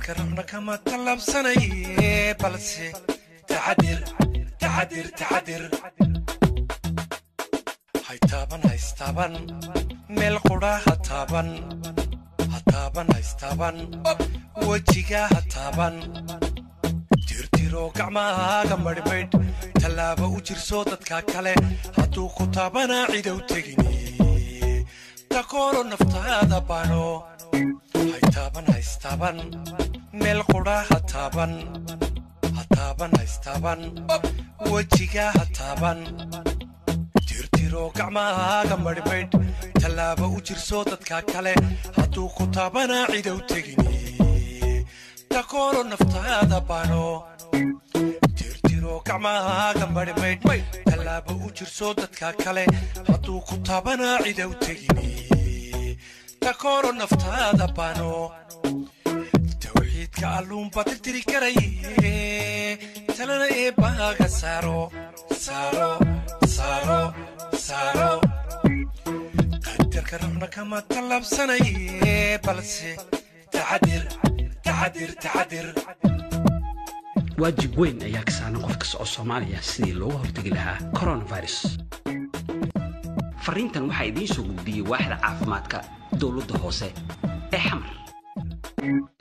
qadarka rabna kama tallaabsanaye balse taxadir taxadir taxadir haytaaban haystaaban meel qudha ha taaban ha taaban haystaaban wejiga ha taaban tirtiro gacmahaaga madhmaydh tallaaba u jirso dadka kale hadduu ku taabanaa cidow tegini takoolo naftaada bano haytaaban haystaaban meel qudha ha taaban ha taaban haystaaban wejiga ha taaban tirtiro gacmahaaga madhmaydh tallaaba u jirso dadka kale hadduu ku taabanaa cidow tegini takoolo naftaada bano tirtiro gacmahaaga madhmaydh tallaaba u jirso dadka kale hadduu ku taabanaa cidow tegini takoolo naftaada bano tawxiidka alluunba tirtiri karaye talana eebbaaga saaro saaro saaro saaro qadarka rabna kama tallaabsanaye balse taxadir taxadir taxadir waajib weyn ayaa ka saaran qof kasta oo soomaaliya sidii looga hortegi lahaa coronavirus fariintan waxaa idiin soo gudbiyey waaxda caafimaadka dowladda hoose ee xamar